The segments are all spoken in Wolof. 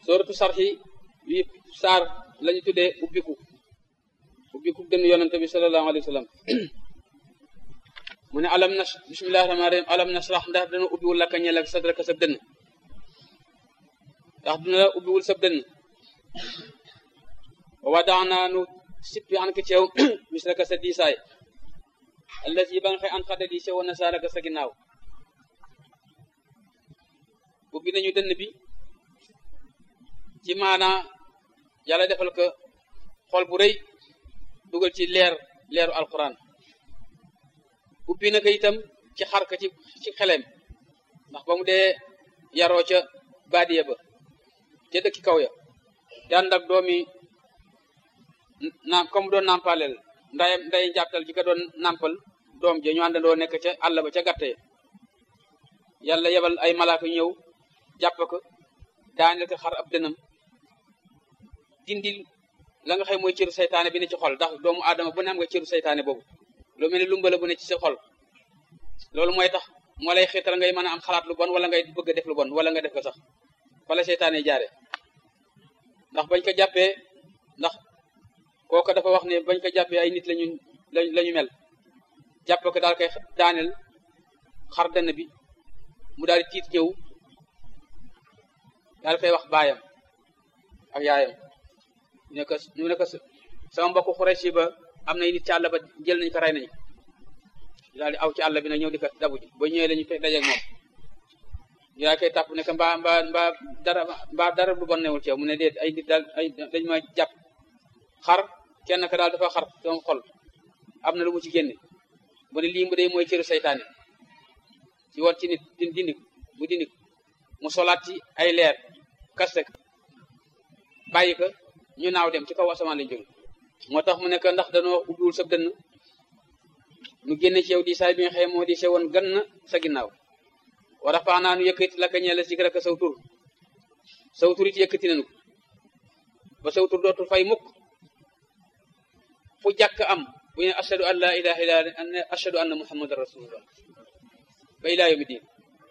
sooratu sarxi yi saar lañu tuddee ubbiku ubbiku dënn yonente bi sallallahu alayhi wa sallam mu ne alam nas bismillahi rahmaani rahim alam nasrah ndax dana ubbiwul laka ñeel ak sadraka sab dënn ndax dina la ubbiwul sab dënn wa wadaanaa nu sippi an ka ceew misraka sa diisaay allati ba nga xëy an xada di sewoon na saaraka sa ginnaaw ubbi nañu dënn bi ci maanaa yàlla defal ko xol bu rëy dugal ci leer leeru alquran ubbi na ko itam ci xar ka ci ci xelem ndax ba mu dee yaroo ca baadiya ba ca dëkki kaw ya daan ak doomi naam comme doon nampaleel nday nday njàpptal ji ko doon nampal doom ja ñu àndandoo nekk ca àll ba ca gàtte yàlla yebal ay malaaka ñëw jàpp ko daaneel ko xar ab dënam dindil la nga xam mooy cëru saytaane bi ne ci xol ndax doomu aadama bu ne am nga cëru saytaane boobu lu mel ni lumbala bu ne ci sa xol loolu mooy tax moo lay xiital ngay mën a am xalaat lu bon wala ngay bëgg a def lu bon wala nga def ko sax fa la saytaane jaare ndax bañ ko jàppee ndax kooku dafa wax ne bañ ko jàppee ay nit lañu lañu mel jàpp ko daal koy daaneel xar dënn bi mu daal di tiit ñëw daal koy wax baayam ak yaayam ne ko ñu ne ko sama mbokku Xuraysi ba am na nit ci àll ba jël nañ ko rey nañ daal di aw ci àll bi nag ñëw di ko dabu ji ba ñëwee la ñu fekk dajeeg moom ñu daal koy tàpp ne ko mbaa mbaa mbaa dara mbaa dara lu bon newul ci yow mu ne déet ay nit daal ay dañ ma jàpp xar kenn ka daal dafa xar sama xol am na lu mu ci génne mu ne lii mu dee mooy cëru saytaane ci war ci nit di dindik bu dindik mu solaat ci ay leer kaste bàyyi ko ñu naaw dem ci kaw asamaan lañ jóge moo tax mu nekk ndax danoo ubbiwul sa dënn nu génne ci yow di saay bi nga xam moo di sewoon gan na sa ginnaaw wa rafaanaa nu yëkkati la ka ñeela sikraka saw tur saw tur it yëkkati nañu ko ba saw tur dootul fay mukk fu jàkk am bu ne ashadu an la ilaha illa ashadu anna muhammadan rasulullah ba ilaa yawmi diin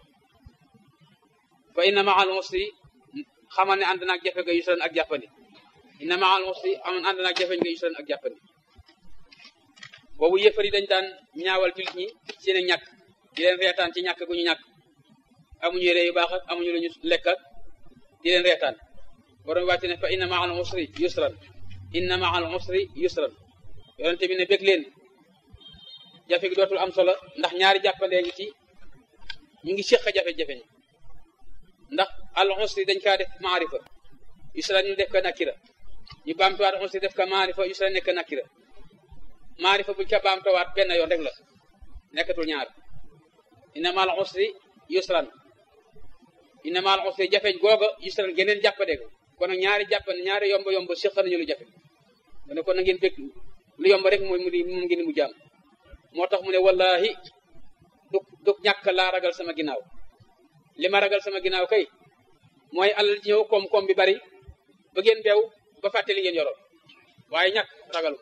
fa inna maa al usri xamal ne ànd naag jafe nga yusran ak jàppandi inna maa al usri aman ànd naag jafe nga yusran ak jàppandi boobu yëfar yi dañ daan ñaawal jullit ñi seen i ñàkk di leen reetaan ci ñàkk gu ñu ñàkk amuñu yére yu baax ak amuñu lu ñu lekk ak di leen reetaan borom wàcce ne fa inna maa al usri yusran inna maa al usri yusran yonente bi ne bég leen jafe gi dootul am solo ndax ñaari jàppandee ngi ci ñu ngi séq jafe-jafe ñi ndax al usri dañ kaa def maarifa yusra ñu def ko nakira ñu baamtuwaat usri def ko maarifa yusra nekk nakira maarifa buñ ko baamtuwaat benn yoon rek la nekkatul ñaar inna mal usri yusran inna mal usri jafeñ googa yusran geneen jàppandee ko kon nag ñaari jàppande ñaari yomb yomb séq nañu lu jafe kon kon na ngeen bég lu yomb rek mooy mu di moom ngeen mu jaam moo tax mu ne wallahi du du ñàkk laa ragal sama ginnaaw li ma ragal sama ginnaaw kay mooy alal ji ñëw koom-koom bi bari ba ngeen beew ba fàtte li ngeen yoroon waaye ñàkk ragal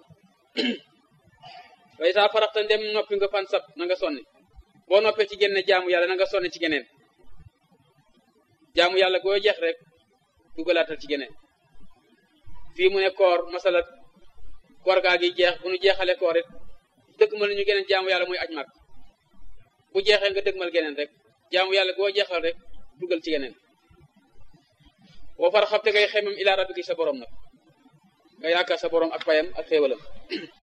way saa faraxta ndem noppi nga fan sab na nga sonni boo noppee ci génne jaamu yàlla na nga sonni ci geneen jaamu yàlla goo jeex rek dugalaatal ci geneen fii mu ne koor masala koor gaa gi jeex bu nu jeexale koor it dëgmal ñu geneen jaamu yàlla muy aj mag bu jeexee nga dëgmal geneen rek jaamu yàlla goo jeexal rek dugal ci geneen boo far xam te ngay xemam ilaa rabbiki sa borom nag nga yaakaar sa borom ak payam ak xéewalam